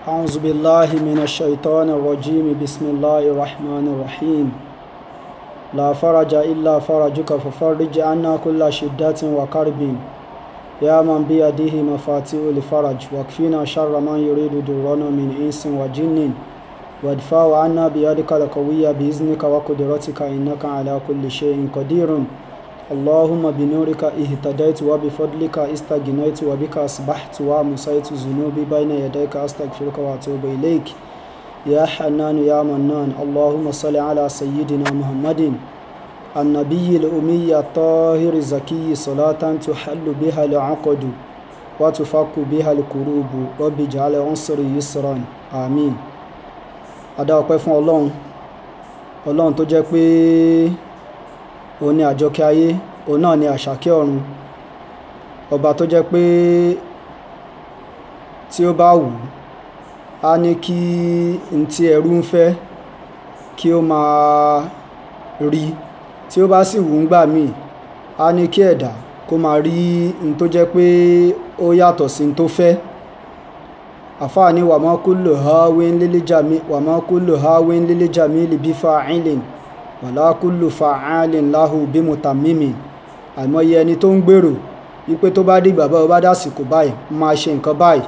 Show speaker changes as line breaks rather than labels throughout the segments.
أعوذ بالله من الشيطان الرجيم بسم الله الرحمن الرحيم لا فرج إلا فرجك ففرج عنا كل شدة وكرب يا من بيده مفاتيح الفرج واكفينا شر من يريد ضرنا من إنس وجن وادفع عنا بيدك القوية بإذنك وقدرتك إنك على كل شيء قدير اللهم بنورك اهتديت وبفضلك استغنيت وبك أصبحت ومسيت ذنوبي بين يديك أستغفرك وأتوب إليك يا حنان يا منان اللهم صل على سيدنا محمد النبي الأمي الطاهر الزكي صلاة تحل بها العقد وتفك بها الكروب رب اجعل عنصري يسرا آمين adá ọpẹ́ fún ọlọ́run ọlọ́run tó jẹ́ pé òun ni àjọkẹ́ ayé òun náà ni àṣàkẹ́ ọ̀run ọba tó jẹ́ pé tí ó bá wù ú á ní kí n tí ẹrú ń fẹ́ kí ó máa rí tí ó bá sì wù ú gbà míì á ní kí ẹ̀dá kó máa rí n tó jẹ́ pé ó yàtọ̀ sí n tó fẹ́ àfáàní wàmọ́ kúlò hawin lílíjàmí wàmọ́ kúlò hawin lílíjàmí libi fa'ilin wàlá kúlò fa'alin láhù bí mutammimi àìmọye ẹni tó ń gbèrò wípé tó bá dìgbà bá bá dásìkò báyìí máa ṣe nǹkan báyìí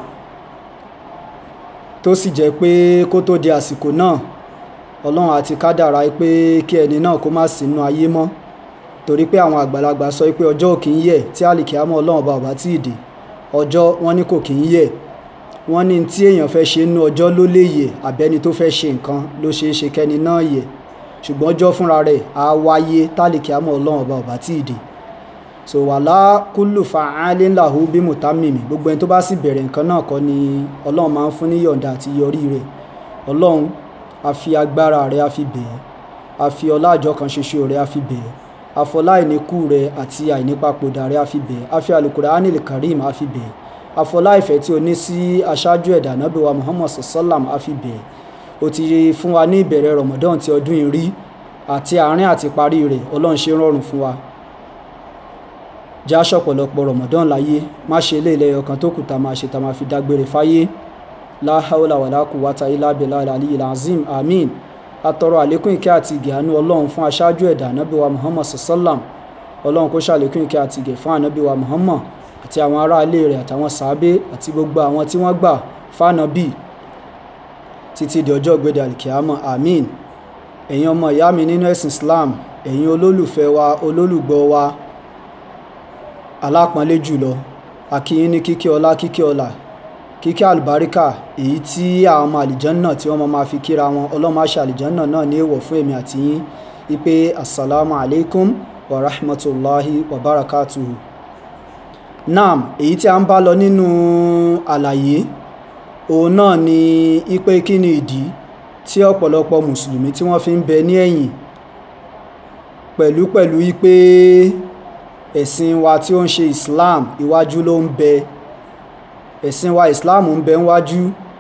tó sì jẹ́ pé kó tó di àsìkò náà ọlọ́run àti kádàrá pé kí ẹni náà kó má sínú ayé mọ́ torí pé àwọn àgbàlagbà sọ pé ọjọ́ ò kì í yẹ̀ tí àlìkíámọ́ ọlọ́run bá ọba tí ì dé ọjọ́ wọn ní kò kì í yẹ̀ wọ́n ní tí èèyàn fẹ́ ṣe nínú ọjọ́ ló lè yẹ̀ àbẹ́ni tó fẹ́ ṣe nǹkan ló ṣeé ṣe kẹ́ni náà yẹ̀ ṣùgbọ́n ọjọ́ fúnra rẹ̀ á wáyé tálíkì àmọ́ ọlọ́run ọba ọba tí ì dé so wàhálà kúlù fa'alin lahu bí mùtámìmì gbogbo ẹni tó bá sì bẹ̀rẹ̀ nǹkan náà kọ́ ni ọlọ́run máa ń fún ní yọ̀ǹda àti yọrí rẹ̀ ọlọ́run a fi agbára rẹ̀ a fi bẹ̀ẹ́ a fi ọlá àjọ kan ṣoṣo rẹ̀ a fi bẹ̀ẹ́ afọlá àìníkù rẹ̀ àti àìnípapòdà rẹ̀ a fi bẹ̀ẹ́ a fi alukur'anil karim a fi bẹ̀ẹ́ afọlá ìfẹ́ tí o ní sí aṣáájú ẹ̀dá nábì wa muhammad sallam a fi bẹ̀ẹ́ o ti fún wa ní ìbẹ̀rẹ̀ ramadan ti ọdún yìí rí àti àárín àti parí rẹ̀ ọlọ́run ṣe rọrùn fún wa já ṣọ̀pọ̀lọpọ̀ ramadan láyé má ṣe ilé ilẹ̀ ọkàn tó kù tá máa ṣe tá máa fi dágbére fáyé la hawla wala quwwata illa billahi aliyyil azim amin atọrọ àlékún ìkẹ́ àti ìgẹ̀ àánú ọlọ́run fún aṣáájú ẹ̀dá nábì wa muhammad sallam ọlọ́run kó ṣàlékún ìkẹ́ àti ìgẹ̀ fún ànábì wa muhammad àti àwọn ará ilé rẹ̀ àtàwọn sàábé àti gbogbo àwọn tí wọ́n gbà fánàbì títí di ọjọ́ ìgbéde alkiyama amin ẹ̀yin ọmọ ìyá mi nínú ẹ̀sìn islam ẹ̀yin olólùfẹ́ wa olólùgbọ́ wa alápọ̀nlé jùlọ akíyín ní kíkí ọlá kíkí ọlà kíkí àlùbáríkà èyí tí àwọn ọmọ àlìjánná tí wọ́n máa fi kíra wọn ọlọ́mọ àṣà àlìjánná náà ní èèwọ̀ fún èmi àti yín wípé assalamu alaikum wa rahmatulahi wa barakatuhu naam èyí tí a ń bá lọ nínú àlàyé òun náà ni ipe kí ni ìdí tí ọ̀pọ̀lọpọ̀ mùsùlùmí tí wọ́n fi ń bẹ ní ẹ̀yìn pẹ̀lú pẹ̀lú ipe ẹ̀sìn wa tí ó ń ṣe islam iwájú ló ń bẹ ẹ̀sìn wa islam ń bẹ níwájú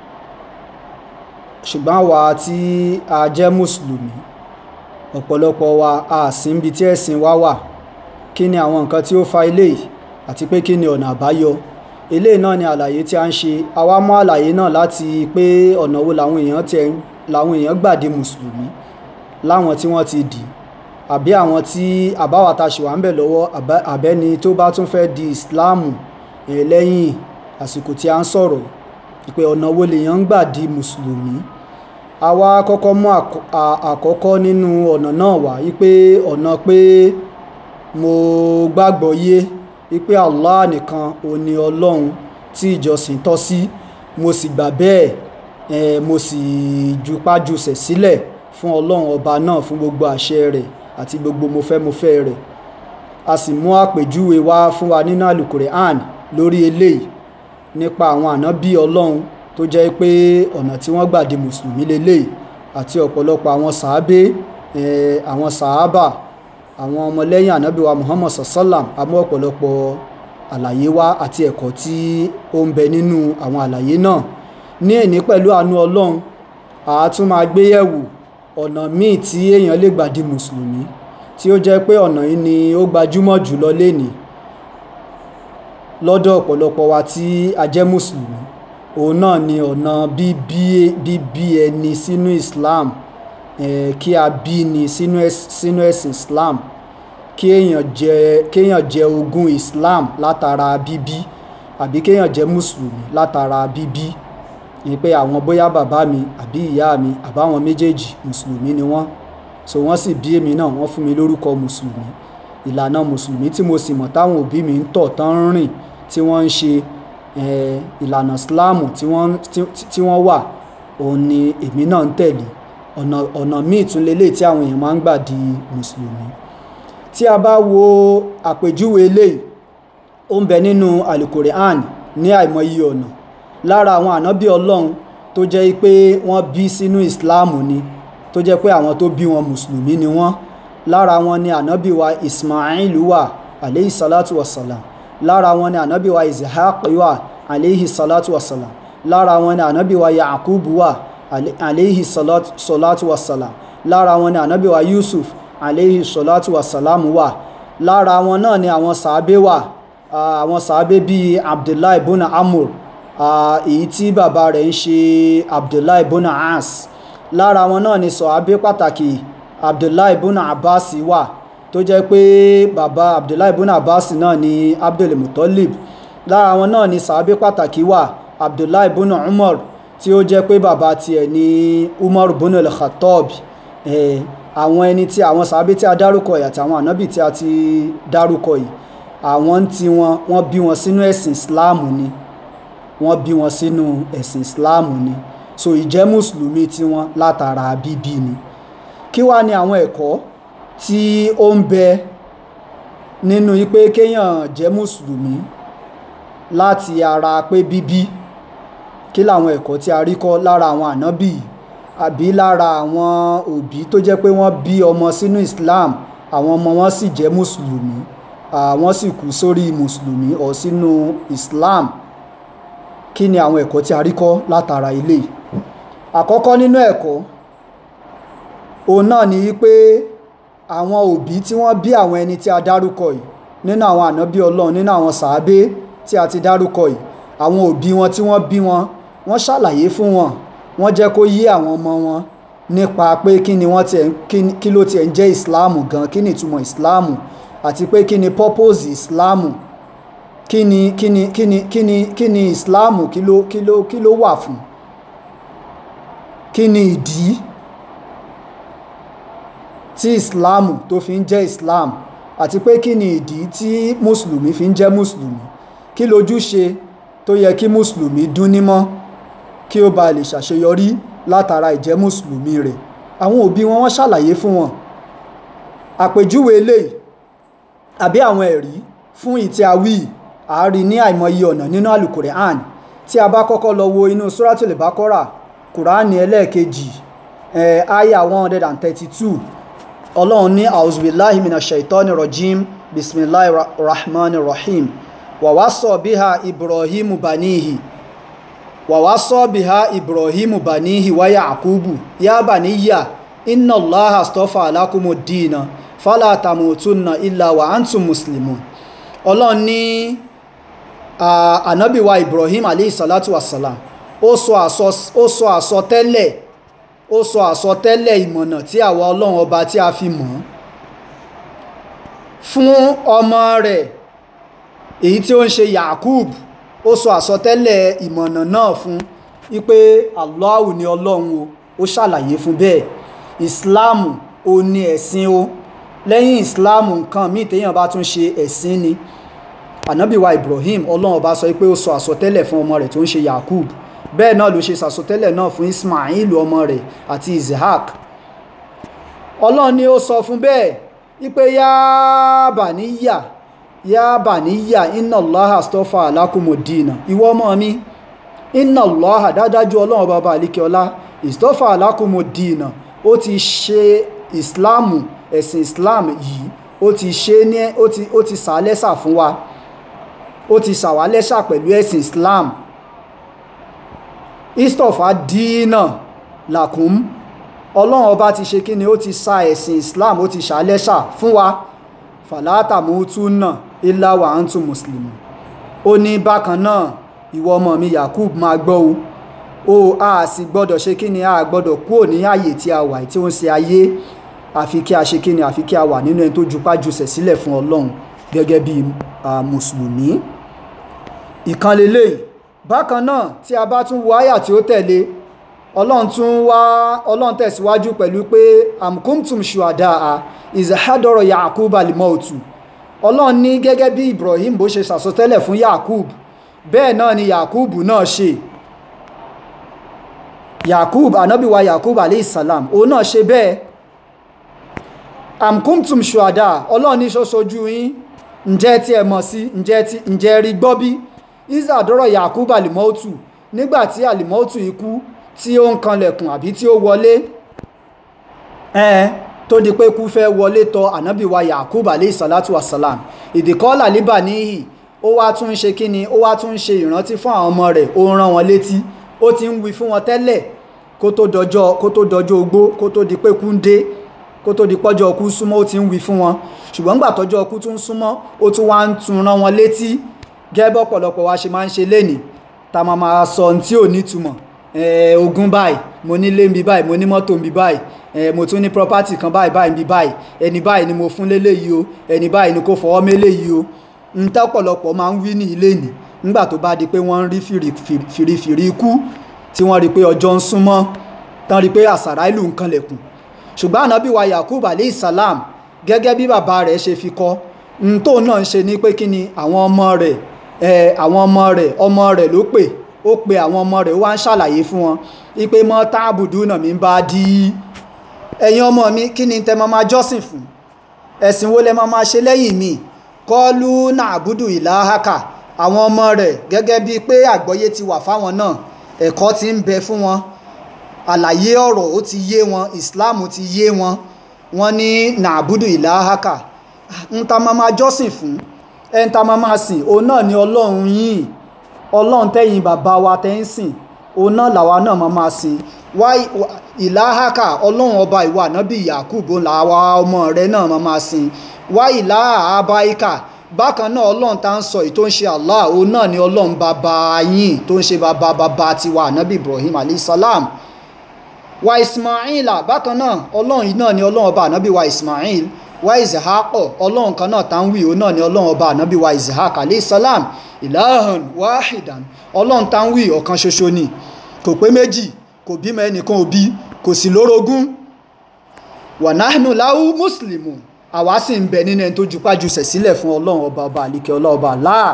ṣùgbọ́n àwa tí a jẹ́ mùsùlùmí ọ̀pọ̀lọpọ̀ wa a sì ń bi tí ẹ̀sìn wa wà kí ni àwọn nǹkan tí ó fa eléyìí àti pé kí ni ọ̀nà àbáyọ eléyìí náà ni àlàyé tí a ń ṣe àwa mú àlàyé náà láti pé ọ̀nà wo làwọn èèyàn tẹ làwọn èèyàn gbà di mùsùlùmí láwọn tí wọ́n ti dì àbí àwọn tí àbáwá ta ṣì wà ń bẹ̀ lọ́wọ́ àbẹ́ni tó bá tún fẹ́ di ìsìláàmù lẹ́yìn àsìkò tí a ń sọ̀rọ̀ pé ọ̀nà wo lèèyàn ń gbà di mùsùlùmí àwa kọ́kọ́ mú àkọ́kọ́ nínú ọ̀nà náà wá wípé ọ̀nà pé mo gbàgbọ́ yé wípé allah nìkan ò ní ọlọ́run tí ìjọsìn tọ́ sí mo sì gbà bẹ́ẹ̀ eh, mo sì jupájusẹ̀ sílẹ̀ fún ọlọ́run ọba náà fún gbogbo àṣẹ rẹ̀ àti gbogbo mo fẹ́ mo fẹ́ rẹ̀ a sì mú àpèjúwe wá fún wa nínú àlùkùránì lórí eléyìí nípa àwọn ànábì ọlọ́run tó jẹ́ pé ọ̀nà tí wọ́n gbà di mùsùlùmí leléyìí àti ọ̀pọ̀lọpọ̀ àwọn sàábé eh, àwọn sàábà àwọn ọmọlẹ́yìn ànábì wa muhammad sallam amú ọ̀pọ̀lọpọ̀ àlàyé wá àti ẹ̀kọ́ tí ó ń bẹ nínú àwọn àlàyé náà ní èní pẹ̀lú àánú ọlọ́run àá tún máa gbé yẹ̀wò ọ̀nà míì tí èèyàn lè gbà di mùsùlùmí tí ó jẹ́ pé ọ̀nà yìí ni ó gbajúmọ̀ jùlọ lénìí lọ́dọ̀ ọ̀pọ̀lọpọ̀ wa tí a jẹ́ mùsùlùmí òun náà ni ọ̀nà bíbí bíbí ẹni sínú Islam eh, kí a bí ni sínú ẹ̀s- sínú ẹ̀sìn Islam kí èèyàn jẹ kéèyàn jẹ ogún Islam látara bíbí àbí kéèyàn jẹ mùsùlùmí látara bíbí ni pé àwọn bóyá bàbá mi àbí ìyá mi àbáwọn méjèèjì mùsùlùmí ni wọ́n so wọ́n sì bí èmi náà wọ́n fún mi lórúkọ mùsùlùmí ìlànà mùsùlùmí tí mo sì mọ̀ táwọn òbí mi ń tọ̀ tán ń rìn tí wọ́n ń ṣe eh, ìlànà síláàmù tí wọ́n tí- tí wọ́n wà òun ni èmi náà ń tẹ̀lé ọ̀nà ọ̀nà míì tún lélẹ̀ tí àwọn èèyàn máa ń gbà di mùsùlùmí tí a bá wo àpèjúwe eléyìí ó ń bẹ nínú alukorean ní àìmọye ọ̀nà lára àwọn ànábì ọlọ́run tó jẹ́ pé wọ́n bí sínú ìsìláàmù ni tó jẹ́ pé àwọn tó bí wọn mùsùlùmí ni wọ́n lára wọn ni ànábì wa ismail wà aleyhi salatu wasalam lára wọn ni ànábì wa ishaq wà aleyhi salatu wasalam lára wọn ni ànábì wa yaqub wà ale- aleyhi salatu salatu wasalam lára wọn ni ànábì wa yusuf aleyhi salatu wasalam wà lára wọn náà ni àwọn sàábé wà Ah, àwọn sàábé bíi abdullahi ibn amur ah, èyí tí bàbá rẹ̀ ń ṣe abdullahi ibn as lára wọn náà ni sàábé pàtàkì abdullahi ibn abbas wà tó jẹ́ pé bàbá abdullahi ibn abbas náà ni abdul muttalib lára wọn náà ni sàábé pàtàkì wà abdullahi ibn umar tí ó jẹ́ pé bàbá tiẹ̀ ni umar ibn al-khattab eh, àwọn ẹni tí àwọn sàábé tí a dárúkọ yìí àti àwọn ànábì tí a ti dárúkọ yìí àwọn ń ti wọn wọ́n bí wọn sínú ẹ̀sìn ìsìláàmù ni wọ́n bí wọn sínú ẹ̀sìn ìsìláàmù ni so ìjẹ́ mùsùlùmí tí wọ́n látara bíbí ni kí wá ní àwọn ẹ̀kọ́ tí ó ń bẹ nínú pé kéèyàn jẹ́ mùsùlùmí láti ara pé bíbí kí làwọn ẹ̀kọ́ tí a rí kọ́ lára àwọn ànábì àbí lára àwọn òbí tó jẹ́ pé wọ́n bí ọmọ sínú Islam àwọn ọmọ wọn sì jẹ́ mùsùlùmí àwọn sì kú sórí mùsùlùmí ọ̀ sínú Islam kí ni àwọn ẹ̀kọ́ tí a rí kọ́ látara ilé àkọ́kọ́ nínú ẹ̀kọ́ òun náà ni wípé àwọn òbí tí wọ́n bí àwọn ẹni tí a dárúkọ yìí nínú àwọn ànábí ọlọ́run nínú àwọn sàábé tí a ti dárúkọ yìí àwọn òbí wọn tí wọ́n bí wọn wọ́n ṣàlàyé fún wọn wọ́n jẹ́ kó yé àwọn ọmọ wọn nípa pé kí ni wọ́n tiẹ̀ kí ni- kí ló tiẹ̀ ń jẹ́ ìsìláàmù gan kí ni ìtumọ̀ ìsìláàmù àti pé kí ni purpose ìsìláàmù kí ni kí ni kí ni kí ni kí ni ìsìláàmù kí ló kí ló kí ló wà fún kí ni ìdí tí ìsìláàmù tó fi ń jẹ́ islam àti pé kí ni ìdí tí mùsùlùmí fi ń jẹ́ mùsùlùmí kí lójúṣe tó yẹ kí mùsùlùmí dún nímọ́ kí ó ba lè ṣàṣeyọrí látara ìjẹ́ mùsùlùmí rẹ̀ àwọn òbí wọn wọ́n ṣàlàyé fún wọn àpèjúwe eléyìí àbí àwọn ẹ̀rí fún ìtí awí àárí ní àìmọye ọ̀nà nínú alukorean tí a bá kọ́kọ́ lọ wo inú suratul bakora kùránì ẹlẹ́ẹ̀kejì ẹ̀ aya one hundred and thirty-two ọlọ́run ní auzubillahi minash shaitani rajim bisimilahi rahman rahim wàwásọ̀ bíhá ibrahimu banihi wàwásọ̀ bíhá ibrahimu banihi wa yaqubu ya baniya inna allaha astafa alakumu dina fala tamutunna illa wa antum muslimun ọlọ́run ní ànábìwa ibrahim alayhi salatu wassalam ó sọ àsọ- ó sọ àsọtẹ́lẹ̀ ó sọ àsọtẹ́lẹ̀ ìmọ̀nà tí àwa ọlọ́run ọba tí a fi mọ̀ ọ́ fún ọmọ rẹ̀ èyí tí ó ń ṣe yakub ó sọ àsọtẹ́lẹ̀ ìmọ̀nà náà fún wípé Allahu ni ọlọ́run o ó ṣàlàyé fún bẹ́ẹ̀ ìsìláàmù ó ní ẹ̀sìn o lẹ́yìn ìsìláàmù nǹkan míì téèyàn bá tún ṣe ẹ̀sìn ni ànábìwa ibrahim ọlọ́run ọba sọ pé ó sọ àsọtẹ́lẹ̀ fún ọmọ rẹ̀ tó ń ṣe yakub bẹ́ẹ̀ náà ló ṣe sàsọtẹ́lẹ̀ náà fún ismail ọmọ rẹ̀ àti isaac ọlọ́run ni ó sọ fún bẹ́ẹ̀ wípé yá bàníyà yá bàníyà inna allaha astafa alakumudina ìwọ ọmọ mi inna allaha dájájú ọlọ́run bàbá àlíkẹ́ọlá istafa alakumudina ó ti ṣe ìsìláàmù ẹ̀sìn islam yìí ó ti ṣe ní ó ti ó ti sàálẹ́sà fún wa ó ti sàwálẹ́sà pẹ̀lú ẹ̀sìn islam istofa dínà làkún ọlọ́run ọba ti ṣe kí ni ó ti sa ẹ̀sìn islam ó ti ṣàlẹ́ṣà fún wa fàlátà mútúnà ilá wa antum muslimun ó ní bákan náà ìwọ ọmọ mi yakub máa gbọ́ o o a sì gbọ́dọ̀ ṣe kí ni a gbọ́dọ̀ kúrò ní ààyè tí a wà tí ó ń ṣe ayé àfi kí a ṣe kí ni àfi kí a wà nínú ẹni tó jupá jùsẹ̀ sílẹ̀ fún ọlọ́run gẹ́gẹ́ bí mùsùlùmí ìkan lélẹ́yìí bákan náà tí a bá tún wo àyà tí ó tẹ̀lé ọlọ́run tún wá ọlọ́run tẹ̀síwájú pẹ̀lú pé amkumtum shuhada a izahadoro yakub alimautu ọlọ́run ní gẹ́gẹ́ bí ibrahim bó ṣe sàsọtẹ́lẹ̀ fún yakub bẹ́ẹ̀ náà ni yakub náà ṣe yakub anabiwa yakub aleyhisselam òun náà ṣe bẹ́ẹ̀ amkumtum shuhada ọlọ́run ní ṣoṣojú yín ǹjẹ́ tí ẹ mọ̀ sí ǹjẹ́ rí gbọ́ bí izadoro yakub alimautu nígbàtí alimautu ikú tí ó ń kanlẹ̀kùn àbí tí ó wọlé ẹ̀ẹ́ tó di pé kú fẹ́ wọlé tọ ànábìwa yakub alayhi salatu wasalam ìdíkọ́là líbà níhì ó wá tún ń ṣe kíni ó wá tún ń ṣe ìrántí fún àwọn ọmọ rẹ̀ ó ń rán wọn létí ó ti ń wí fún wọn tẹ́lẹ̀ kó tó dọjọ́ kó tó dọjọ́ ogbó kó tó di pé kú ń dé kó tó di pọ́jọ́ ọkú súnmọ́ ó ti ń wí fún wọn ṣùgbọ́n gbà tọ́jọ́ ọkú tún súnmọ́ ó tún wá ń tún rán wọn létí gẹ́gẹ́ ọ̀pọ̀lọpọ̀ wa ṣe máa ń ṣe lénìí tá a máa máa sọ ohun tí ò nítumọ̀ ogún báyìí mo nílé nbí báyìí mo ní mọ́tò nbí báyìí mo tún ní property kan báyìí báyìí nbí báyìí ẹni báyìí ni mo fún léléyìí o ẹni báyìí ni kò fọwọ́ méléyìí o n tọ́pọ̀lọpọ̀ máa ń wí ní ilé nì nígbà tó bá di pé wọ́n ń rí fìrìfìrì ikú tí wọ́n rí pé ọjọ́ ń súnmọ́ tán rí pé àsàrà ìlú ń kanlẹ̀kùn ṣùgbọ́n ànábì wa yakub alayhi salam gẹ́gẹ́ bí bàbá rẹ̀ ṣe fi kọ́ n tó náà ń ṣe ní pé kí ni àwọn ọmọ rẹ̀ àwọn ọmọ rẹ̀ ọmọ rẹ̀ ló pè ó pe àwọn ọmọ rẹ̀ ó wá ń ṣàlàyé fún wọn wípé mọ́ táàbùdù náà mi bá dí ẹ̀yin ọmọ mi kí ni tẹ́ máa máa jọ́sìn fún ẹ̀sìn wo lẹ máa máa ṣe lẹ́yìn mi kọ́lù nàbùdù ìlàhàkà àwọn ọmọ rẹ̀ gẹ́gẹ́ bíi pé àgbọ́yé ti wà fáwọn náà ẹ̀kọ́ ti ń bẹ fún wọn àlàyé ọ̀rọ̀ ó ti yé wọn islam ti yé wọn wọn ní nàbùdù ìlàhàkà ń ta máa máa jọ́sìn fún ẹ̀ ń ta máa máa sìn òun náà ni ọlọ́run yìí ọlọ́run tẹ́yìn bàbá wa tẹ́ ń sìn òun náà làwa náà máa máa sìn wá ìlàhàkà ọlọ́run ọba ìwà ànábì yakubu làwa ọmọ rẹ náà máa máa sìn wá ìlàhà abáyíkà bákan náà ọlọ́run tá ń sọ èyí tó ń ṣe allah òun náà ni ọlọ́run bàbá yín tó ń ṣe bàbá bàbá tiwa ànábì ibrahim alayhisalam wa ismaila bákan náà ọlọ́run yìí náà ni ọlọ́run ọba ànábì wa ismail wa izahakọ ọlọ́run kan náà tá ń wí òun náà ni ọlọ́run ọba ànábì wa izahak alayhisalam ilahan wahidan ọlọ́run tá ń wí ọ̀kan ṣoṣo ni kò pé méjì kò bímọ ẹnìkan òbí kò sì lórogún wànáhùn láwù mùsùlùmù àwa sì ń bẹ nínú ẹni tó jupá jùsẹ̀ sílẹ̀ fún ọlọ́run ọba ọba àlìkẹ́ ọlọ́ọba láà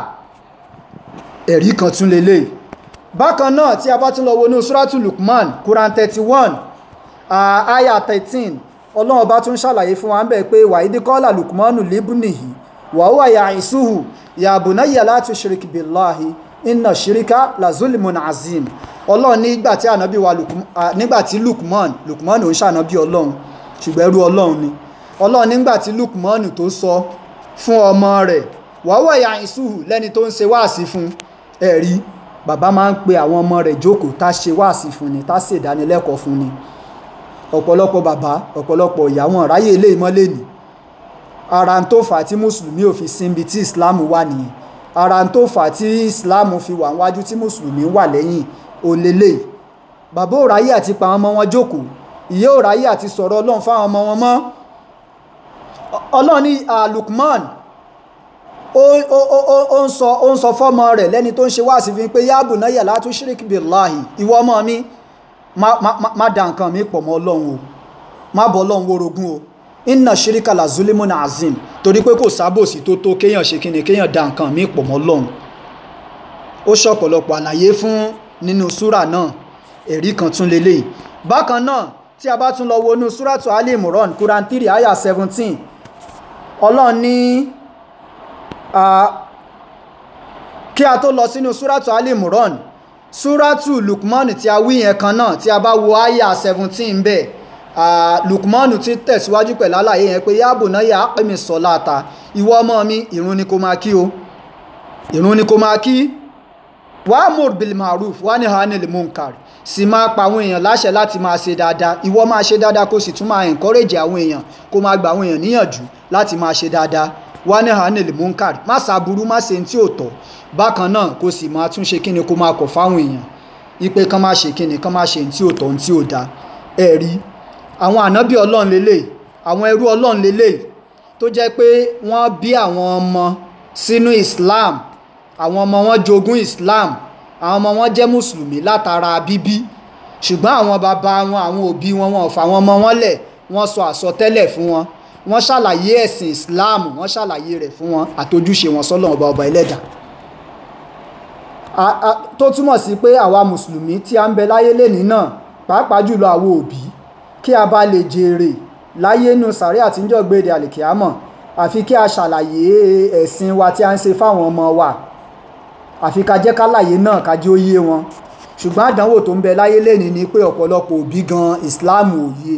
ẹ̀rí kan tún lélẹ̀ bákan náà tí a bá tún lọ wọnú suratu lukman quran thirty one aya thirteen ọlọ́run ọba tún ṣàlàyé fún wa ń bẹ̀ pé wàhídí kọ́là lukmanu libnihi wàhùwà yà ìṣúhù yà bunayya la tushrik billahi inna shirika la zulmun azim ọlọ́run nígbà tí ànábì wa nígbà tí lukman lukman ò ń ṣànábì ọlọ́run ṣùgbọ́n ẹrú ọlọ́run ni ọlọ́run nígbà tí lukman tó sọ fún ọmọ rẹ̀ wàhùwà yà ìṣúhù lẹ́ni tó ń ṣe wáàsí fún ẹ̀rí bàbá máa ń pe àwọn ọmọ rẹ̀ jókòó tá ṣe wáàsí fún ni tá ṣèdánilẹ́kọ̀ọ́ fún ni ọ̀pọ̀lọpọ̀ bàbá ọ̀pọ̀lọpọ̀ ìyá wọn ráyè ilé ìmọ́lẹ̀ ni ara tó fà á tí mùsùlùmí ò fi síbi tí islam wà nìyẹn ara tó fà á tí islam fi wà níwájú tí mùsùlùmí wà lẹ́yìn òlélẹ̀ bàbá ò ráyè àti pa àwọn ọmọ wọn jókòó ìyá ò ráyè àti sọ̀rọ̀ ọlọ́run fáwọn ọmọ wọn mọ́ ọlọ́run ní Lukman ó ń sọ ó ń sọ fọ́mọ rẹ̀ lẹ́ni tó ń ṣe wáàsí fi pé yáàbù náà yà látú ṣíríkì billahi ìwọ ọmọ mi má da nǹkan mi pọ̀ mọ́ ọlọ́run o má bọ́ ọlọ́run wórogún o inna ṣíríkà la zulimun azim torí pé kò sábòsí tó tó kéèyàn ṣe kíni kéèyàn da nǹkan mi pọ̀ mọ́ ọlọ́run ó ṣọ̀pọ̀lọpọ̀ àlàyé fún nínú súrà náà ẹ̀rí kan tún lélẹ̀ bákan náà tí a bá tún lọ wọnú súràtù Ali Imran Quran three ayah seventeen ọlọ́run ní kí a tó lọ sínú súràtù Ali Imran súràtù Lukman tí a wí yẹn kan náà tí a bá wo ayah seventeen bẹ́ẹ̀ Lukman ti tẹ̀síwájú pẹ̀lú àlàyé yẹn pé yáàbò náà yà á pè mí sọ́láta ìwọ ọmọ mi ìrun ni kò máa kí o ìrun ni kò máa kí wa'mur bil ma'ruf wa nahy 'anil munkar sì máa pa àwọn èèyàn láṣẹ láti máa ṣe dáadáa ìwọ máa ṣe dáadáa kó sì tún máa encourage àwọn èèyàn kó máa gba àwọn èèyàn níyànjú láti máa ṣe dáadáa wá ní hanil munkar má ṣàbúrú má ṣe tí ò tọ́ bákan náà kó sì máa tún ṣe kíni kó máa kọ̀ fáwọn èèyàn ipe kán má ṣe kíni kán má ṣe tí ò tọ́ tí ò da ẹ rí àwọn ànábì ọlọ́run lélẹ̀ àwọn ẹrú ọlọ́run lélẹ̀ tó jẹ́ pé wọ́n bí àwọn ọmọ sínú islam àwọn ọmọ wọn jogún islam àwọn ọmọ wọn jẹ́ mùsùlùmí látara bíbí ṣùgbọ́n àwọn bàbá wọn àwọn òbí wọn wọn ò fà wọn ọmọ wọn lẹ̀ wọ́n sọ àsọtẹ́lẹ̀ fún wọn wọ́n ṣàlàyé ẹ̀sìn islam wọ́n ṣàlàyé rẹ̀ fún wọn àtojúṣe wọn sọ́lọ́run ọba ọba ẹlẹ́dà tó túmọ̀ sí pé àwa mùsùlùmí tí a ń bẹ láyé lẹ́ni náà pàápàá jùlọ àwọn òbí kí a bá lè jèrè láyé nù sàrí àtijọ́ gbèdé àlìkíámọ̀ àfi kí a ṣàlàyé ẹ̀sìn wa tí a ń ṣe fáwọn ọmọ wa àfi ká jẹ́ kálàyé náà ká jẹ́ ó yé wọn ṣùgbọ́n àdánwò tó ń bẹ láyé lẹ́ni ni pé ọ̀pọ̀lọpọ̀ òbí gan islam ò yé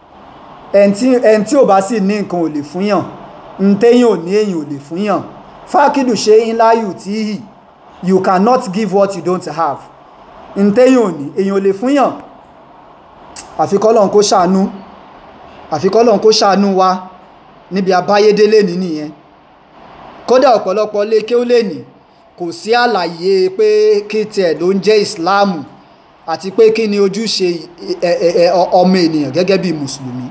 ẹni tí ò bá sì ní nǹkan ò lè fúnyàn ń téyàn ò ní èyàn ò lè fúnyàn fákìdù ṣe ńlá yù tí hì you cannot give what you don't have ń téyàn ò ní èyàn ò lè fúnyàn àfikọ́lọ́n kó ṣàánú àfikọ́lọ́n kó ṣàánú wa níbi abáyédélé ní nìyẹn kódà ọ̀pọ̀lọpọ̀ lé kí ó lè ní kò sí àlàyé pé kí tiẹ̀ ló ń jẹ́ ìsìláàmù àti pé kí ni ojúṣe ọmọ ènìyàn gẹ́gẹ́ bí mùsùlùmí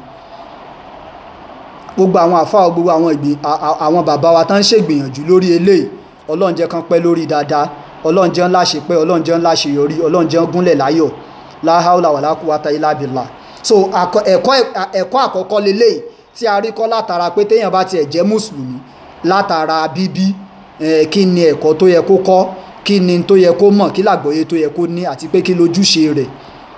gbogbo àwọn àfáà gbogbo àwọn ìgbìn àwọn bàbá wa tán ń ṣègbìyànjú lórí eléyìí ọlọ́run jẹ́ kán pẹ́ lórí dáadáa ọlọ́run jẹ́ ńlá ṣe pẹ́ ọlọ́run jẹ́ ńlá ṣe yọrí ọlọ́run jẹ́ gúnlẹ̀ láyọ̀ láháùlà wà lákùúwátá ilá bìlà so ẹ̀kọ́ àkọ́kọ́ lélẹ́yìí tí a rí kọ́ látara pé téèyàn bá tiẹ̀ jẹ́ mùsùlùmí látara bíbí kí ni ẹ̀kọ́ tó yẹ kó kọ́ kí ni tó yẹ kó mọ̀ kí làgbọ́yé tó yẹ kó ní àti pé kí lójúṣe rẹ̀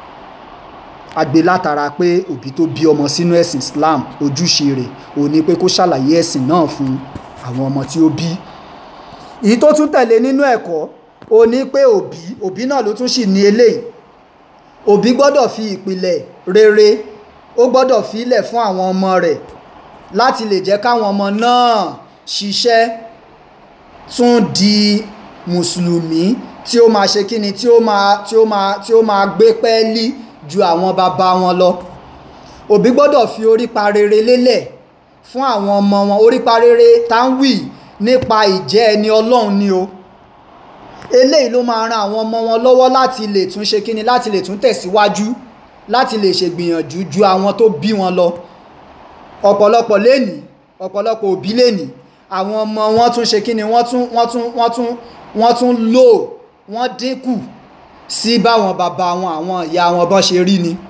àgbé látara pé òbí tó bí ọmọ sínú ẹ̀sìn Islam ojúṣe rẹ̀ ò ní pé kó ṣàlàyé ẹ̀sìn náà fún àwọn ọmọ tí ó bí èyí tó tún tẹ̀lé nínú ẹ̀kọ́ ò ní pé òbí òbí náà ló tún sì ní eléyìí òbí gbọ́dọ̀ fi ìpìlẹ̀ rere ó gbọ́dọ̀ filẹ̀ fún àwọn ọmọ rẹ̀ láti lè jẹ́ káwọn ọmọ náà ṣiṣẹ́ tún di mùsùlùmí tí ó máa ṣe kíni tí ó máa tí ó máa tí ó máa gbé pẹ́ẹ́lí ju àwọn bàbá wọn lọ òbí gbọ́dọ̀ fi orípa rere lélẹ̀ fún àwọn ọmọ wọn orípa rere táwì nípa ìjẹ́ ẹni ọlọ́run ni o eléyìí ló máa ran àwọn ọmọ wọn lọ́wọ́ láti lè tún ṣe kíni láti lè tún tẹ̀síwájú láti lè ṣègbìyànjú ju àwọn tó bí wọn lọ ọ̀pọ̀lọpọ̀ lẹ́nìí ọ̀pọ̀lọpọ̀ òbí lẹ́nìí àwọn ọmọ wọn tún ṣe kíni wọ́n tún wọ́n tún wọ́n tún wọ́n tún lò wọ́n dínkù sí báwọn bàbá wọn àwọn ìyá wọn bọ́ ṣe rí ni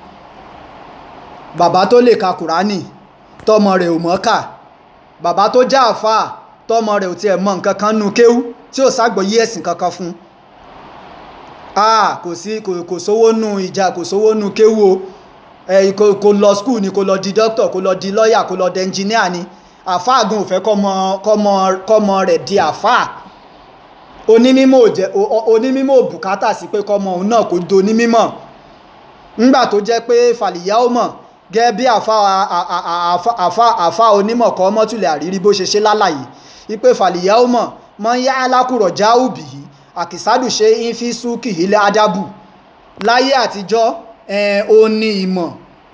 bàbá tó lè ka kùránì tọmọ rẹ̀ ò mọ̀ kà bàbá tó já àfáà tọmọ rẹ̀ ò tiẹ̀ mọ̀ nǹkan kan nu kéwú tí ò ságbọ́yé ẹ̀sìn kankan fún ah kò sí kò sówó nu ìjà kò sówó nu kéwú o ẹ kò lọ skul ni kò lọ di dókítà kò lọ di lọ́ọ̀yà kò lọ di ẹnjìníà ni àfáà gan ò fẹ́ kọ́mọ rẹ̀ di àfáà onímímọ̀ òjẹ́ onímímọ̀ bùkátà sí pé kọ́mọ òun náà kò do onímímọ̀ ńgbà tó jẹ́ pé fàlìyá ó mọ̀ gẹ́gẹ́ bí àfáà onímọ̀ kọ́ mọ́tùlẹ̀ àrírí bó ṣe ṣe lálàyé wípé fàlìyá ó mọ̀ mọ́ yá alákùrọ̀ jáùbì yìí àkìsádù ṣe ń fi súnkì ilẹ̀ adábù láyé àtijọ́ ó ní ìmọ̀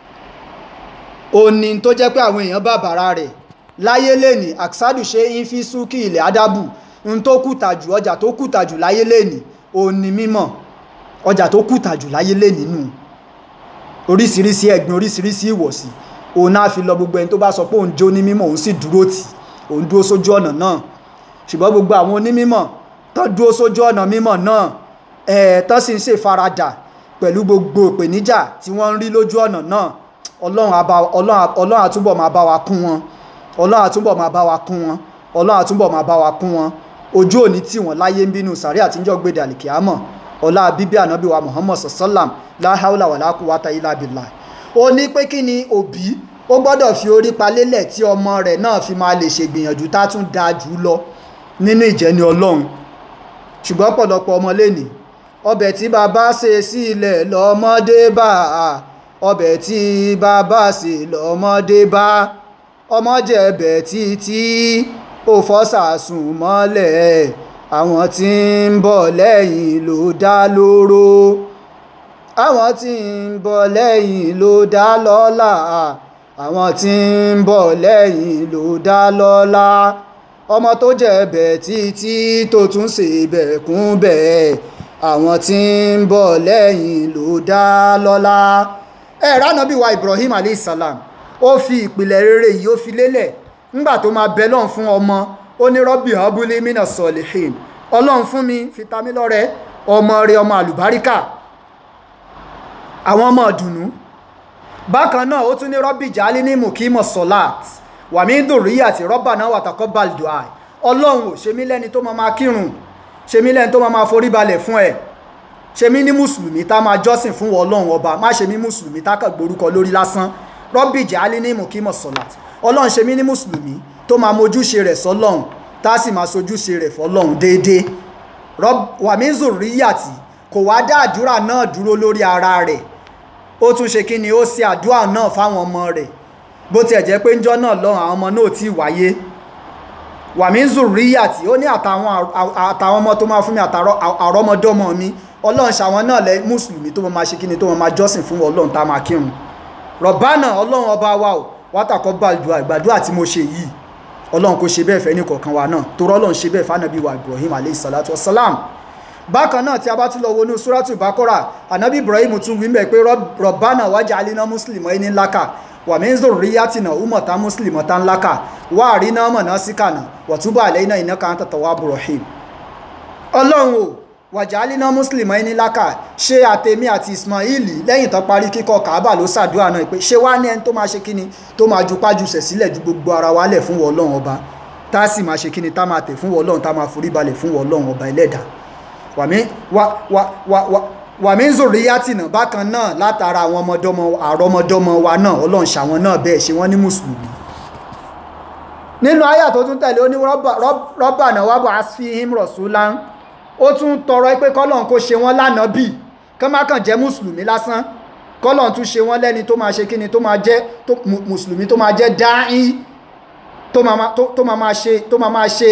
ó ní tó jẹ́ pé àwọn èèyàn bàbàrà rẹ̀ láyé lẹ́nì àkìsádù ṣe ń fi súnkì ilẹ̀ adábù n tó kùtà jù ọjà tó kùtà jù láyé lẹ́nì ó ní mímọ̀ ọjà tó kùtà jù láyé lẹ́nì nù oríṣiríṣi ẹ̀gbin oríṣiríṣi ìwọ̀sí òun náà fi lọ gbogbo ẹni tó bá sọ pé òun jó ní mímọ̀ òun sì dúró tì òun dúró sójú ọ̀nà náà ṣùgbọ́n gbogbo àwọn onímímọ̀ tó dúró sójú ọ̀nà mímọ̀ náà ẹ̀ tó sì ń ṣe faradà pẹ̀lú gbogbo ìpèníjà tí wọ́n ń rí lójú ọ̀nà náà ọlọ́run àtúbọ̀ máa bá wa kún wọn ọlọ́run àtúbọ̀ máa bá wa kún wọn ọlọ́run àtúbọ̀ máa bá wa kún wọn ojú òní tí wọ́n láyé ń bínú sàrí àtijọ́ gbèdè àlìkíámọ̀ ọlá bíbí ànábì wa muhammad sallam láhàúlà wà lákùúwátà ilá bìlà ó ní pé kí ni òbí ó gbọ́dọ̀ fi orí palélẹ̀ tí ọmọ rẹ̀ náà fi máa lè ṣègbìyànjú tá tún dáa jù lọ nínú ìjẹni ọlọ́run ṣùgbọ́n pọ̀lọpọ̀ ọmọ lẹ́nì ọbẹ̀ tí bàbá ṣe sí ilẹ̀ lọ́mọdé bá ọbẹ̀ tí bàbá ṣe lọ́mọdé bá ọmọ jẹ̀bẹ̀ títí ó fọ́sàsùn mọ́lẹ̀ àwọn tí ń bọ̀ lẹ́yìn ló dá lóró àwọn tí ń bọ̀ lẹ́yìn ló dá lọ́lá àwọn tí ń bọ̀ lẹ́yìn ló dá lọ́lá ọmọ tó jẹ bẹ́ẹ̀ títí tó tún ṣe bẹ́ẹ̀ kún bẹ́ẹ̀ àwọn tí ń bọ̀ lẹ́yìn ló dá lọ́lá ẹ ránàbí wa Ibrahim aleyhisselam ó fi ìpìlẹ̀ rere yìí ó fi lélẹ̀ ńgbà tó máa bẹ lọ́n fún ọmọ ó ní rọ́bì abúlé mina sọ̀lẹ̀hìn ọlọ́run fún mi fi ta mí lọ́rẹ ọmọ rẹ ọmọ àlùbáríkà àwọn ọmọ ìdùnnú bákan náà ó tún ní rọ́bì jálí ní mùkímọ̀ sọ̀láàt wàmí dùnrí àti rọ́bà náà wàtàkọ́ baldua ọlọ́run ò ṣe mí lẹ́ni tó máa máa kírun ṣe mí lẹ́ni tó máa máa forí balẹ̀ fún ẹ ṣe mí ní mùsùlùmí tá máa jọ́sìn fún ọlọ́run ọba má ṣe mí mùsùlùmí tá kàn gborúkọ lórí lásán rọ́bì jálí ní mùkímọ̀ sọ̀láàt ọlọ́run ṣe mí ní mùsùlùmí tó máa mojúṣe rẹ̀ sọ́lọ́run tá a sì máa sojúṣe rẹ̀ fọ́lọ́run déédéé wàmí zùríyàtì kò wá dá àdúrà náà dúró lórí ara rẹ̀ ó tún ṣe kí ni ó ṣe àdúrà náà fáwọn ọmọ rẹ̀ bó tiẹ̀ jẹ́ pé ńjọ́ náà lọ́rùn àwọn ọmọ náà ti wáyé wàmí zùríyàtì ó ní àtàwọn ọmọ tó máa fún mi àrọ́mọdọ́mọ mi ọlọ́run ṣàwọn náà lẹ́ mùsùlùmí tó máa ṣe kí ni tó máa jọ́sìn fún ọlọ́run tá a máa kírun rọ̀bánà ọlọ́run ọba wa ò wátàkọ́ gbàdúrà ìgbàdúrà tí mo ṣe yìí ọlọ́run kò ṣe bẹ́ẹ̀ fẹ́ ní kọ̀ọ̀kan wa náà torọ́ ọlọ́run ṣe bẹ́ẹ̀ fánàbí wa Ibrahim alayhi salatu wassalam bákan náà tí a bá tún lọ wọnú súrátù bákọ́rà ànábì Ibrahim tún wí mẹ́ pé rọ̀bánà waj'alna muslimayni laka wa min zurriyatina ummatan muslimatan laka wa arina manasikana wa tub alayna innaka anta tawwabur rahim ọlọ́run o waj'alna muslimayni laka ṣe àtẹ̀mí àti Ismaili lẹ́yìn tó parí kíkọ́ Kaaba ló ṣàdúrà náà pé ṣé wá ní ẹni tó máa ṣe kíni tó máa ju pájúṣẹ̀ sílẹ̀ ju gbogbo ara wa lẹ̀ fún ọlọ́run ọba tá a sì máa ṣe kíni tá máa tẹ̀ fún ọlọ́run tá máa forí balẹ̀ fún ọlọ́run ọba ẹlẹ́dàá wàmí zòríyàtìnà bákan náà látara àwọn ọmọdọ́mọ àrọmọdọ́mọ wa náà ọlọ́run ṣàwọn náà bẹ́ẹ̀ ṣe wọ́n ní mùsùlùmí nínú àyà tó tún tẹ̀lé ó ní rọ́bà náà wàbọ̀ asfihim rọ̀súlán ó tún tọrọ pé kọ́lọ́n kó ṣe wọ́n lánàá bì kán má kàn jẹ́ mùsùlùmí lásán kọ́lọ́n tún ṣe wọ́n lẹ́ni tó máa ṣe kíni tó máa jẹ́ mùsùlùmí tó máa jẹ́ dáín tó máa máa ṣe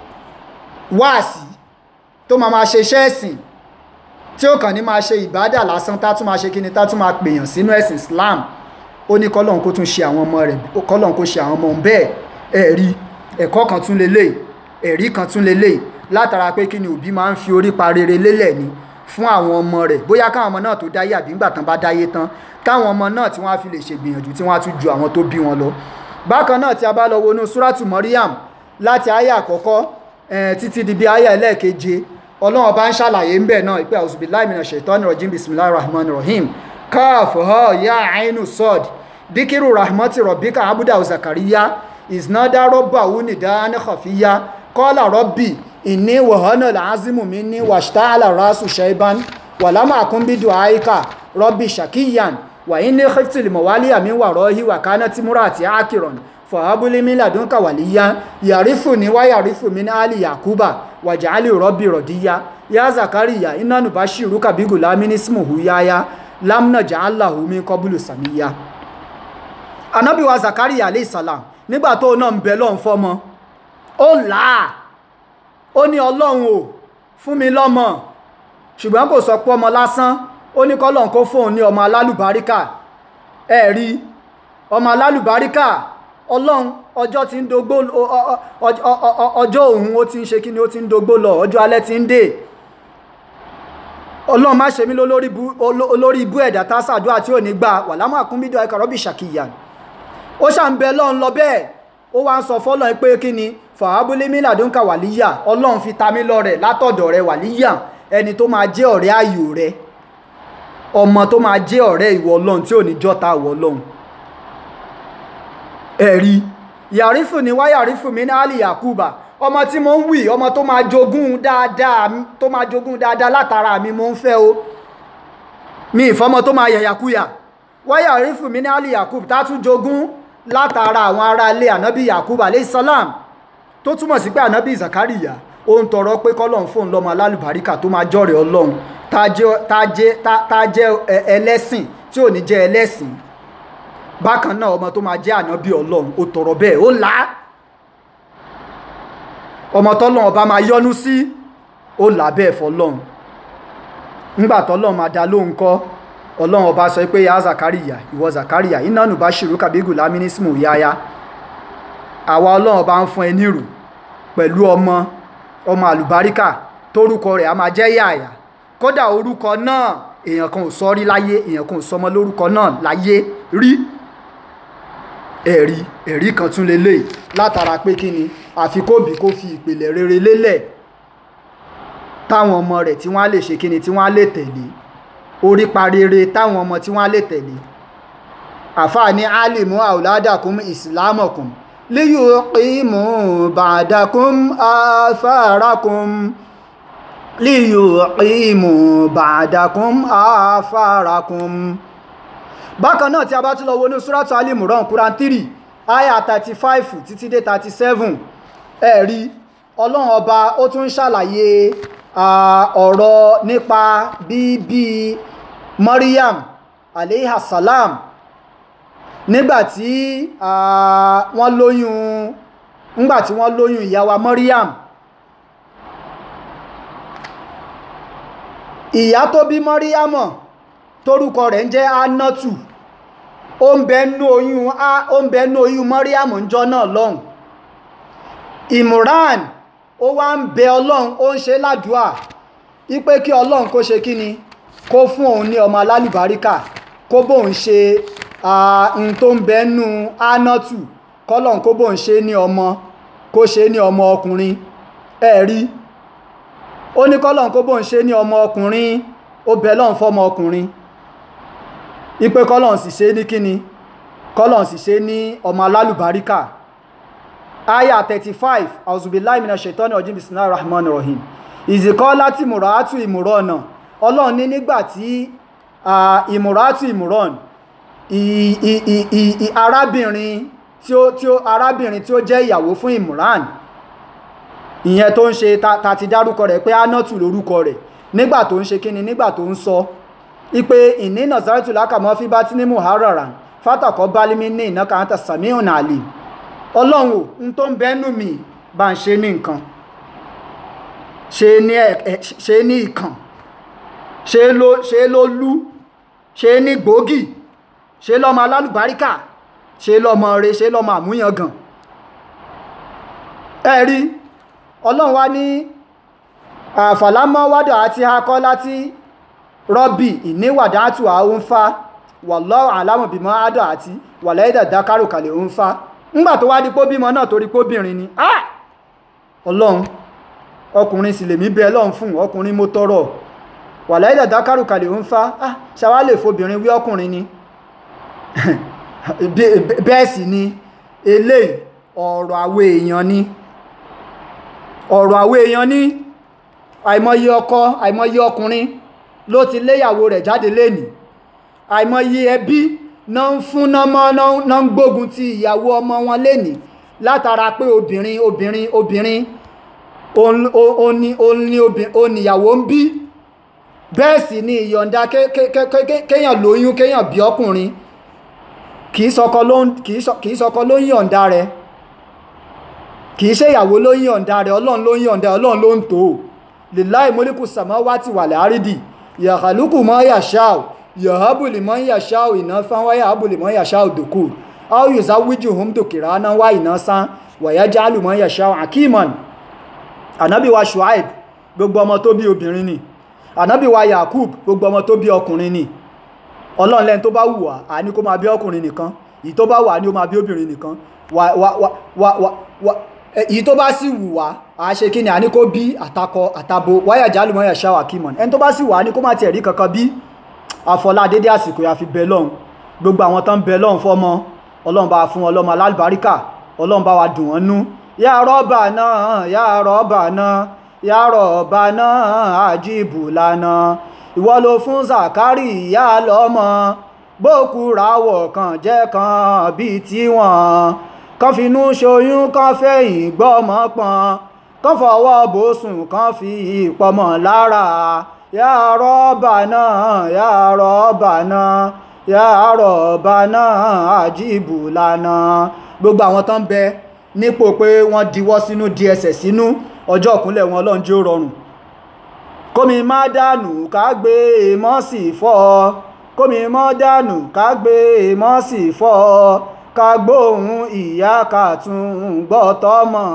wáàsí tó máa máa ṣe iṣẹ́ ẹ̀sìn tí ó kàn ní máa ṣe ìbádà lásán tá tún máa ṣe kíni tá tún máa pèèyàn sínú ẹ̀sìn Islam ó ní kọ́lọ́n kó tún ṣe àwọn ọmọ rẹ̀ kọ́lọ́n kó ṣe àwọn ọmọ bẹ́ẹ̀ ẹ̀rí ẹ̀kọ́ kan tún lélẹ̀ ẹ̀rí kan tún lélẹ̀ látara pé kí ni òbí máa ń fi orí pa rere lélẹ̀ ni fún àwọn ọmọ rẹ̀ bóyá káwọn ọmọ náà tó dáyé àbí ńgbà tán bá dáyé tán káwọn ọmọ náà tí wọ́n á fi lè ṣègbìyànjú tí wọ́n á tún ju àwọn tó bí wọn lọ bákan náà tí a bá lọ wọnú súrátù Maryam láti àyà àkọ́kọ́ títí di bí àyà ẹlẹ́ẹ̀keje ọlọ́run bá ń ṣàlàyé ń bẹ̀ náà ìpé àwùsùbíláì mìíràn ṣètọ́nì rọ̀jìm bismillahir rahmanir rahim káàfù họ́ ya àínú sọ́d díkìrù rahmati rọ̀bíkà abúdá zakariya ìsìnádá rọ́bà wúnìdá anáhàfíyá kọ́lá rọ́bì ìní wàhánà làázìmù mi ní wàṣtáàlà rásù ṣẹ́ibán wàlámà àkúnbídù àíkà rọ́bì ṣàkíyàn wà ní khiftil mọ̀wálíà mi wà rọ́hí wà kánà tímúrà àti ákìrọ̀n fọ̀hábúlé mi làdúnkà wàlíyá yàrífù ní wá yàrífù mi ní àlì yàkúbà wàjálì rọ́bì rọ̀díyá yá zakariya iná nùbá ṣìrú kàbígù lámíní símùhù yáyá lámnà jàálàhù mi kọbúlù sàmíyá anábíwa zakariya alẹ́ ìsàlám nígbà tó náà ń bẹ lọ́n fọ́mọ ó làá ó ní ọlọ́run ò fún mi lọ́mọ ṣùgbọ́n kò sọ pé ọmọ lásán ó ní kọ́lọ́n kó fóun ní ọmọ alálùbáríkà ẹ̀rí ọmọ alálùbáríkà ọlọ́run ọjọ́ ti ń dogbó ọjọ́ òun ó ti ń ṣe kí ni ó ti ń dogbó lọ ọjọ́ alẹ́ ti ń dé ọlọ́run má ṣe mí lórí ibú ẹ̀dá tá sàdúrà tí ò ní gbà wà lámà kún bídọ̀ ẹ̀kọ́ rọ́bì ṣàkìyà ó ṣà ń bẹ lọ́run lọ bẹ́ẹ̀ ó wá ń sọ fọ́lọ́run pé kí ni fàábúlé mílàdúnkà wàlíyà ọlọ́run fi ta mí lọ́rẹ̀ látọ̀dọ̀ rẹ wàlíyà ẹni tó máa jẹ́ ọ̀rẹ́ ayò rẹ ọmọ tó máa jẹ́ ọ̀rẹ́ ìwọ ọlọ́run tí ò ní jọ́ta ìwọ ọlọ́run ẹ̀rí yàrífù ní wá yàrífù mi ní àlì yakuba ọmọ tí mo ń wì ọmọ tó máa jogún dáadáa tó máa jogún dáadáa látara mi mo ń fẹ́ o mi ìfọmọ tó máa yàyàkúyà wá yàrífù mi ní àlì yakub tá tún jogún látara àwọn ará ilé ànábì yakub alayhi salam tó túmọ̀ sí pé ànábì zakariya ó ń tọrọ pé kọ́lọ́n fóun lọ́mọ alálùbáríkà tó máa jọ́rẹ̀ ọlọ́run tá a jẹ́ ẹlẹ́sìn tí ò ní jẹ́ ẹlẹ́sìn bákan náà ọmọ tó máa jẹ́ ànábì ọlọ́run ó tọrọ bẹ́ẹ̀ ó là á ọmọ tọ́lọ́run ọba máa yọ́nú sí ó là bẹ́ẹ̀ fọlọ́run ńgbà tọ́lọ́run máa dá lóhùn kọ́ ọlọ́run ọba sọ pé ya zakariya ìwọ zakariya iná nù bá ṣìrú kàbígù lámínísìmù yáyá àwa ọlọ́run ọba ń fún ẹ nírù pẹ̀lú ọmọ ọmọ àlùbáríkà tórúkọ rẹ̀ a máa jẹ́ yàyà kódà orúkọ náà èèyàn kan ò sọ rí láyé èèyàn kan ò sọmọ lórúkọ náà láyé rí ẹ̀rí ẹ̀rí kan tún lélẹ̀ látara pé kí ni àfi kóbi kó fi ìpìlẹ̀ rere lélẹ̀ táwọn ọmọ rẹ̀ tí wọ́n á lè ṣe kí ni tí wọ́n á lè tẹ̀lé orípa rere táwọn ọmọ tí wọ́n á lè tẹ̀lé àfáà ní alimu auladakum islamakum liyuqimu ba'dakum afarakum liyuqimu ba'dakum afarakum bákan náà tí a bá tún lọ wo ní suratu alimuran quran 3 aya 35 títí dé 37 ẹ̀rí ọlọ́run ọba ó tún ń ṣàlàyé ọ̀rọ̀ nípa bíbí maryam aleyhasalam nígbàtí wọ́n lóyún nígbàtí wọ́n lóyún ìyá wa maryam ìyá tó bí maryam torúkọ rẹ̀ ń jẹ́ anatu ó ń bẹnú oyún ó ń bẹnú oyún maryam ńjọ́ náà lọ́hùn imran ó wá ń bẹ ọlọ́run ó ń ṣe ládùúà wípé kí ọlọ́run kó ṣe kí ni kó fún òun ní ọmọ alálùbáríkà kó bóun ṣe n tó ń bẹnú anatu kọ́lọ́run kó bóun ṣe ní ọmọ kó ṣe ní ọmọ ọkùnrin ẹ rí ó ní kọ́lọ́run kó bóun ṣe ní ọmọ ọkùnrin ó bẹ lọ́run fọ́mọ ọkùnrin ipe kọ́lọ́n sì ṣe ní kíni kọ́lọ́n sì ṣe ní ọmọ alálùbáríkà aya 35 auzubillahi minash shaitani rajim bismillahir rahmanir rahim ìzìkọ́ láti mùràátù ìmùrọ̀nà ọlọ́run ní nígbà tí ìmùràátù ìmùrọ̀n arábìnrin tí ó tí ó arábìnrin tí ó jẹ́ ìyàwó fún ìmùràn ìyẹn tó ń ṣe ta ti dárúkọ rẹ̀ pé anọ́tù lórúkọ rẹ̀ nígbà tó ń ṣe kíni nígbà tó ń sọ ipe ìní nazaratu lákàmọ́ fi bá tí ní muharara fátàkọ́ bálímí ní iná kàńtà samiun ali ọlọ́run ò ń tó ń bẹ́nu mi bá ń ṣe ní nǹkan ṣe ní ìkàn ṣe ló lú ṣe ní gbòógì ṣe lọ́mọ alálùbáríkà ṣe lọ́mọ rẹ ṣe lọ́mọ àmúyangàn ẹ̀rí ọlọ́run wá ní àfàlámọ́ wádọ̀ àti akọ́ láti rọ́bì ìníwàdátù àúnfà wallahu alamu bímọ àádọ́ àti wàlẹ́dà dákàrò kalẹ̀ òunfà ńgbà tó wá di pó bímọ náà torí póbìnrin ni ah ọlọ́run ọkùnrin sì lèmi bẹ ọlọ́run fún ọkùnrin mo tọrọ wàlẹ́dà dákàrò kalẹ̀ òunfà ah ṣàwá lè fobìnrin wí ọkùnrin ni bẹ́ẹ̀ sì ni eléyìí ọ̀rọ̀ àwọn èèyàn ni ọ̀rọ̀ àwọn èèyàn ni àìmọye ọkọ àìmọye ọkùnrin ló ti léyàwó rẹ̀ jáde lénìí àìmọye ẹbí náà ń fún nọ́mọ́ náà ń gbógun ti ìyàwó ọmọ wọn lénìí látara pé obìnrin obìnrin obìnrin oníyàwó ń bí bẹ́ẹ̀ sì ni ìyọ̀ǹda kéèyàn lóyún kéèyàn bí ọkùnrin kìí sọkọ ló ń yọ̀ǹda rẹ̀ kìí ṣe ìyàwó ló ń yọ̀ǹda rẹ̀ ọlọ́run ló ń yọ̀ǹda ọlọ́run ló ń tó lillahi mulku samawati wal ardi yàkàlùkù mọ́ yàṣáò yàhábù lè mọ́ yàṣáò iná fán wáyà ábù lè mọ́ yàṣáò dòkú áwù yóò sáwíjù hùm dòkìrá náà wá iná sán wàyá jálù mọ́ yàṣáò akíman ànábì wa shuaib gbogbo ọmọ tó bí obìnrin ni ànábì wa yakub gbogbo ọmọ tó bí ọkùnrin ni ọlọ́run lẹ́ni tó bá wù wá a ní kó máa bí ọkùnrin nìkan èyí tó bá wù á ní ó máa bí obìnrin nìkan èyí tó bá sì wù wá a ṣe kí ni a ní kó bí àtakọ àtabo wáyà jálùmọ́ yà ṣáwà kímọ̀ ẹni tó bá sì wù á ní kó má tiẹ̀ rí kankan bí àfọlá dédé àsìkò yà fi bẹ lọ́hùn gbogbo àwọn tán bẹ lọ́hùn fọ́mọ ọlọ́run bá fún ọlọ́mọ alálùbáríkà ọlọ́run bá wa dùn wọ́n nú yà rọ́bà náà yà rọ́bà náà yà rọ́bà náà àjíbù lánàá ìwọ ló fún zakari ìyá lọ́mọ bókù ráwọ̀ kan jẹ́ kan bíi tiwọn kan finú ṣoyún kan fẹ̀yìn gbọ́mọ pọn kan fọwọ́ bòsùn kan fi ìpọmọ lára yà rọ́bà náà yà rọ́bà náà yà rọ́bà náà àjíbù lánàá gbogbo àwọn tó ń bẹ nípò pé wọ́n diwọ́ sínú di ẹsẹ̀ sínú ọjọ́ ìkúnlẹ̀ wọn ọlọ́run jẹ́ ó rọrùn kómi má dànù ká gbé mọ́ sí fọ́ kómi mọ́ dànù ká gbé mọ́ sí fọ́ ká gbóhùn ìyá ká tún gbọ́ tọ́mọ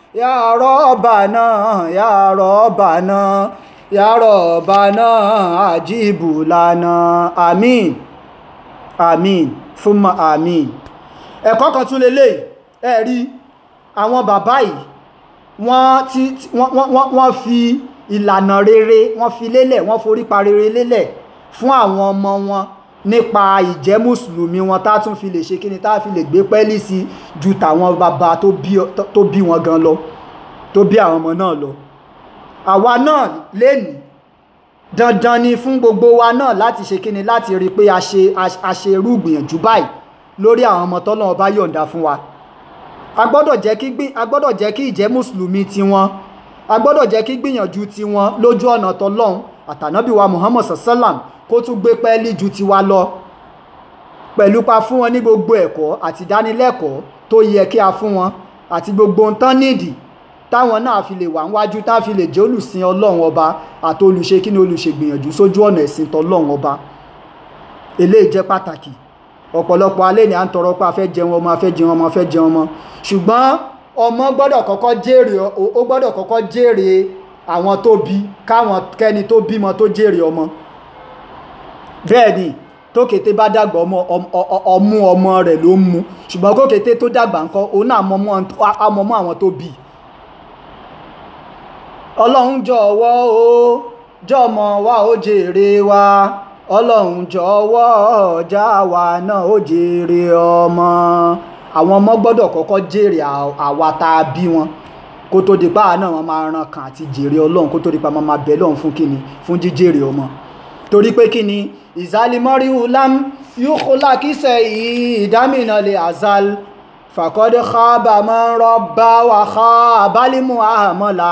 ya Rabbana ya Rabbana ya Rabbana ajibu lana àmín àmín fúnmọ́ àmín ẹ̀kọ́ kan tún lélẹ̀ ẹ rí àwọn bàbá yìí wọ́n ti wọ́n wọ́n wọ́n fi ìlànà rere wọ́n fi lélẹ̀ wọ́n forí pa rere lélẹ̀ fún àwọn ọmọ wọn nípa ìjẹ́ mùsùlùmí wọn tá tún fi lè ṣe kíni tá fi lè gbé pẹ́lí sí ju tàwọn bàbá tó bí tó bí wọn gan lọ tó bí àwọn ọmọ náà lọ àwa náà lénìí dandan ni fún gbogbo wa náà láti ṣe kíni láti rí i pé a ṣe a ṣe irú ìgbìyànjú báyìí lórí àwọn ọmọ tọ́lọ́run bá yọ̀ǹda fún wa a gbọ́dọ̀ jẹ́ kí gbí a gbọ́dọ̀ jẹ́ kí ìjẹ́ mùsùlùmí tiwọn a gbọ́dọ̀ jẹ́ kí gbìyànjú tiwọn lójú ọ̀nà tọ́lọ́run àtànábì wa muhammad sallam kó tún gbé pẹ́ẹ́lí ju tiwa lọ pẹ̀lú pa fún wọn ní gbogbo ẹ̀kọ́ àti ìdánilẹ́kọ̀ọ́ tó yẹ kí a fún wọn àti gbogbo ohun tán nídìí táwọn náà fi lè wà níwájú tá fi lè jẹ́ olùsìn ọlọ́run ọba àti olùṣe kí ni olùṣègbìyànjú sójú ọ̀nà ẹ̀sìn tọ́lọ́run ọba eléyìí jẹ́ pàtàkì ọ̀pọ̀lọpọ̀ alẹ́ ni à ń tọrọ pé a fẹ́ jẹun ọmọ a fẹ́ jẹun ọmọ a fẹ́ jẹun ọmọ ṣùgbọ́n ọmọ gbọ́dọ̀ kọ́kọ́ jèrè ó gbọ́dọ̀ kọ́kọ́ jèrè àwọn tó bí káwọn kẹ́ni tó bímọ tó jèrè ọmọ bẹ́ẹ̀ ni tó kété bá dàgbà ọmọ ọmú ọmọ rẹ̀ ló ń mu ṣùgbọ́n kó kété tó dàgbà ńkọ́ òun náà mọ́mọ́ àwọn tó bí ọlọ́run jọ̀wọ́ o jọmọ wa ó jèrè wa ọlọ́run jọ̀wọ́ ọjà wa náà ó jèrè ọmọ àwọn ọmọ gbọ́dọ̀ kọ́kọ́ jèrè àwa tá a bí wọn kó tó di pa náà wọn máa ran kan àti jèrè ọlọ́run kó tó di pa máa bẹ̀ lọ́run fún kíni fún jíjèrè ọmọ torí pé kíni ìzálimọ́rí ulam yóò kó lákìsẹ̀ ìdámìnà lè azal fàkọ́dé kábà máa ń rọ́bà wà ká abálímù àmọ́la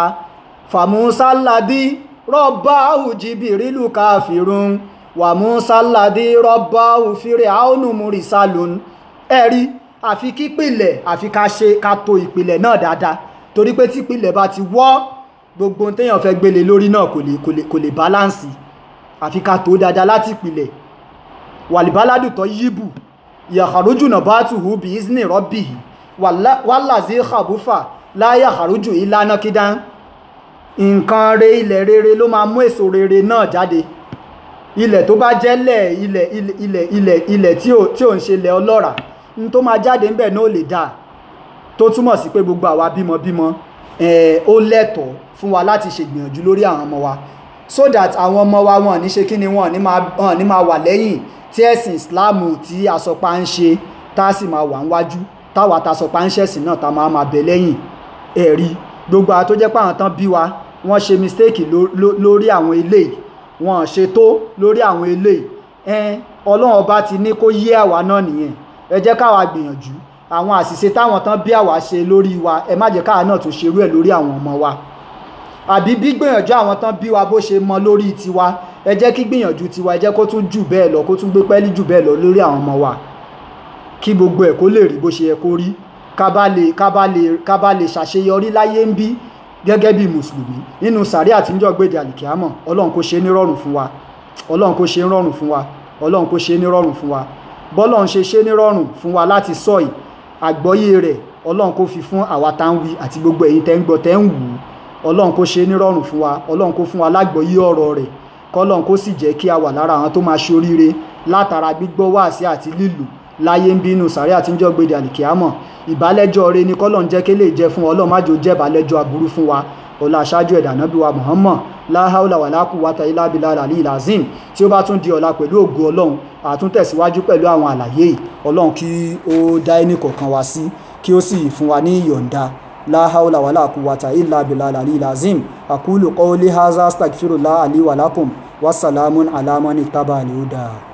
fàmúsálàdí rọ́bà òjìbìrìlù káfírún wà músálàdí rọ́bà òfìrè àónù múrìsálùn ẹ̀rí àfi kípìlẹ̀ àfi ká ṣe ká to ìpìlẹ̀ náà dáadáa torí pé tí ìpìlẹ̀ bá ti wọ́ gbogbo ohun téèyàn fẹ́ gbélé lórí náà kò lè kò lè kò lè báláǹsì àfi ká tó dáadáa láti ìpìlẹ̀ wàlìbáládù tó yíbù yàkàrójù náà bá tù hù bí isni rọ́bì wàlàzí kàbúfà láyà àrójù ìlànà kídán nǹkan re ilẹ̀ rere ló máa mú èso rere náà jáde ilẹ̀ tó bá jẹ́lẹ̀ ilẹ̀ ilẹ̀ ilẹ̀ ilẹ̀ tí ò ń ṣe ilẹ̀ ọlọ́ràá n tó máa jáde ńbẹ̀ náà lè dáa tó túmọ̀ sí pé gbogbo àwa bímọ bímọ ó lẹ́tọ̀ọ́ fún wa láti ṣègbìyànjú lórí àwọn ọmọ wa so that àwọn ọmọ wa wọn ní ṣe kí ni wọn ní máa wà lẹ́yìn tí ẹ̀sìn Islam tí àsọpá ń ṣe tá a sì máa wà níwájú táwa ta sọpá ń ṣẹ̀sìn náà tá a máa máa bẹ̀ lẹ́yìn ẹ̀rí gbogbo àwọn tó jẹ́ pé àwọn tán bí wa wọ́n ṣe mistake lórí àwọn eléyìí wọ́n ṣe tó lórí àwọn eléyìí Ọlọ́run ọba ti ní kó yé àwa náà nìyẹn ẹ jẹ́ káwa gbìyànjú àwọn àṣìṣe táwọn tán bí àwa ṣe lórí wa ẹ má jẹ́ káwa náà tún ṣerú ẹ̀ lórí àwọn ọmọ wa àbí bí gbìyànjú àwọn tán bí wa bó ṣe mọ lórí tiwa ẹ jẹ́ kí gbìyànjú tiwa ẹ jẹ́ kó tún jù bẹ́ẹ̀ lọ kó tún gbé pẹ́ẹ́lí jù bẹ́ẹ̀ lọ lórí àwọn ọmọ wa kí gbogbo ẹ̀ kó lè rí bó ṣe yẹ kó rí ká bá lè ká bá lè ká bá lè ṣàṣeyọrí láyé ń bí gẹ́gẹ́ bí mùsùlùmí nínú sàrí àtijọ́ gbèdé àlìkíámọ̀ ọlọ́run kó ṣe nírọ̀rùn fún wa ọlọ́run kó ṣe nírọ̀rùn fún wa ọlọ́run kó ṣe nírọ̀rùn fún wa bọ́lọ̀ ń ṣe ṣe nírọ̀rùn fún wa láti sọ yìí àgbọ́yé rẹ̀ ọlọ́run kó fi fún àwa tá ń wí àti gbogbo ẹ̀yin tẹ́ ń gbọ́ tẹ́ ń wù ú ọlọ́run kó ṣe nírọ̀rùn fún wa ọlọ́run kó fún wa lágbọ́yé ọ̀rọ̀ rẹ̀ kọ́lọ́run kó sì jẹ́ kí a wà lára àwọn tó máa ṣe oríire látara gbígbọ́ wáàsí àti lílù láyé ń bínú sàrí àtijọ́ gbèdé àlìkíámọ̀ ìbálẹ́jọ́ rẹ ni kọ́lọ́run jẹ́ kí lè jẹ́ fún ọlọ́run má jò jẹ́ ìbálẹ́jọ́ aburú fún wa ọlá aṣáájú ẹ̀dà nábì wa Muhammad láháúlà wà lákù wátà ilá bilá àlì ìlàzim tí ó bá tún di ọ̀la pẹ̀lú ògo ọlọ́run àtún tẹ̀síwájú pẹ̀lú àwọn àlàyé yìí ọlọ́run kí ó dá ẹnì kọ̀ọ̀kan wá sí kí ó sì fún wa ní ìyọ̀ǹda láháúlà wà lákù wátà ilá bilá àlì ìlàzim àkúlù qawli haza astaghfirullah àlì wàlákùm wassalamun alamani tábà àlì ó dáa.